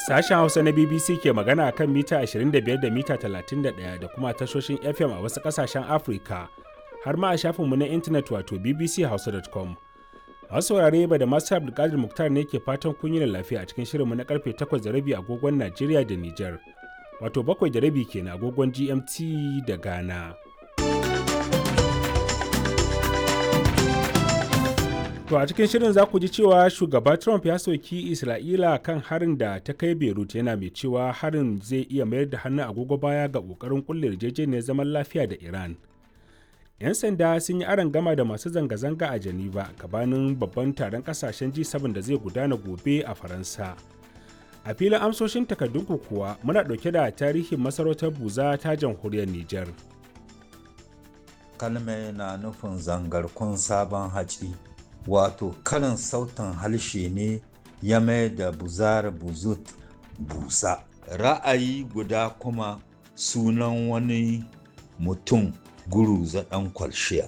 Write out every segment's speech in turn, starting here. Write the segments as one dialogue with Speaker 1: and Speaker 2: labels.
Speaker 1: Sashen Hausa na BBC ke magana kan mita 25 da mita 31 da kuma tashoshin FM a wasu ƙasashen Afirka, har ma a shafinmu na intanet wato bbchausa.com. Masu saurare ba da masu Abdulkadir Muktar ne ke fatan kun yi lafiya a cikin shirinmu na karfe 8 da rabi agogon Najeriya da Nijar, wato 7 da rabi kenan agogon GMT da Ghana. To a cikin shirin za ku ji cewa shugaba Trump ya soki Isra'ila kan harin da ta kai Beirut yana mai cewa harin zai iya mayar da hannun agogo baya ga ƙoƙarin kulle yarjejeniyar zaman lafiya da Iran. 'Yan sanda sun yi aron gama da masu zanga-zanga a Geneva gabanin babban taron kasashen G7 da zai gudana gobe a Faransa. A filin amsoshin takardunku kuwa muna ɗauke da tarihin masarautar Buza ta jamhuriyar Nijar.
Speaker 2: Kalme na nufin zangarkun sabon haci. wato karin sautin harshe ne ya mai da buzar buzut busa ra'ayi guda kuma sunan wani mutum guru zaɗan kwalshiya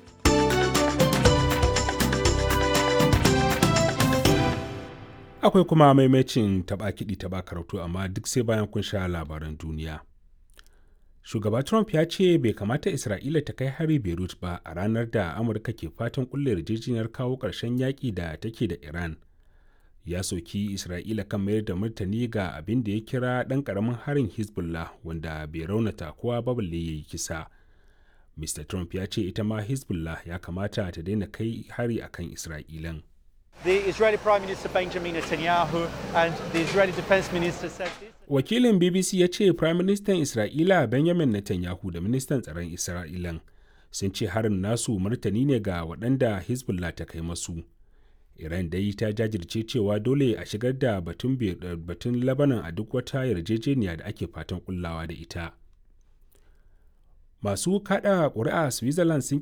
Speaker 1: akwai kuma maimacin taɓa kiɗi taɓa karatu amma duk sai bayan kun sha labaran duniya shugaba trump ya ce bai kamata isra'ila ta kai hari beirut ba a ranar da amurka ke fatan kulle yarjejeniyar kawo ƙarshen yaƙi da take da iran ya soki isra'ila kan mayar da martani ga abin da ya kira ɗan ƙaramin harin hezbollah wanda bai raunata kowa ba balle ya yi kisa mr trump ya ce ita ma hezbollah ya kamata ta daina kai hari akan isra'ilan
Speaker 3: The Israeli Prime Minister Benjamin Netanyahu and the Israeli Defense Minister said this.
Speaker 1: Wakilin BBC ya ce Prime Minister Isra'ila Benjamin Netanyahu da Ministan Tsaron Isra'ilan sun ce harin nasu martani ne ga waɗanda Hezbollah ta kai masu. Iran dai ta jajirce cewa dole a shigar da batun batun Lebanon a duk wata yarjejeniya da ake fatan kullawa da ita. Masu kada ƙuri'a Switzerland sun